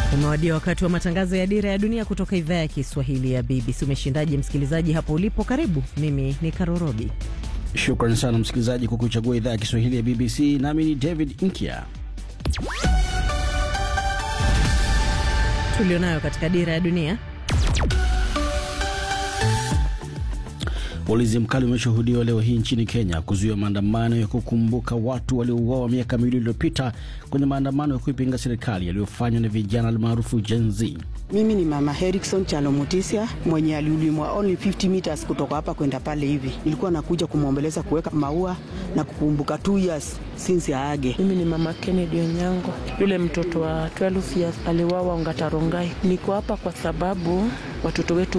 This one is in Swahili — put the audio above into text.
Umewadia wakati wa matangazo ya Dira ya Dunia kutoka idhaa ya Kiswahili ya BBC. Umeshindaje msikilizaji hapo ulipo? Karibu, mimi ni Karorobi. Shukran sana msikilizaji kwa kuchagua idhaa ya Kiswahili ya BBC. Nami ni David Inkia. Tulionayo katika Dira ya Dunia. Ulinzi mkali umeshuhudiwa leo hii nchini Kenya kuzuia maandamano ya kukumbuka watu waliouawa miaka miwili iliyopita kwenye maandamano ya kuipinga serikali yaliyofanywa na vijana almaarufu Gen Z. Mimi ni mama Herikson Chalo Mutisia mwenye aliulimwa only 50 meters kutoka hapa kwenda pale hivi. Nilikuwa nakuja kumwombeleza, kuweka maua na kukumbuka 2 years since aage. Mimi ni mama Kennedy Onyango, yule mtoto wa 12 years aliwawa Ongata Rongai. Niko hapa kwa sababu watoto wetu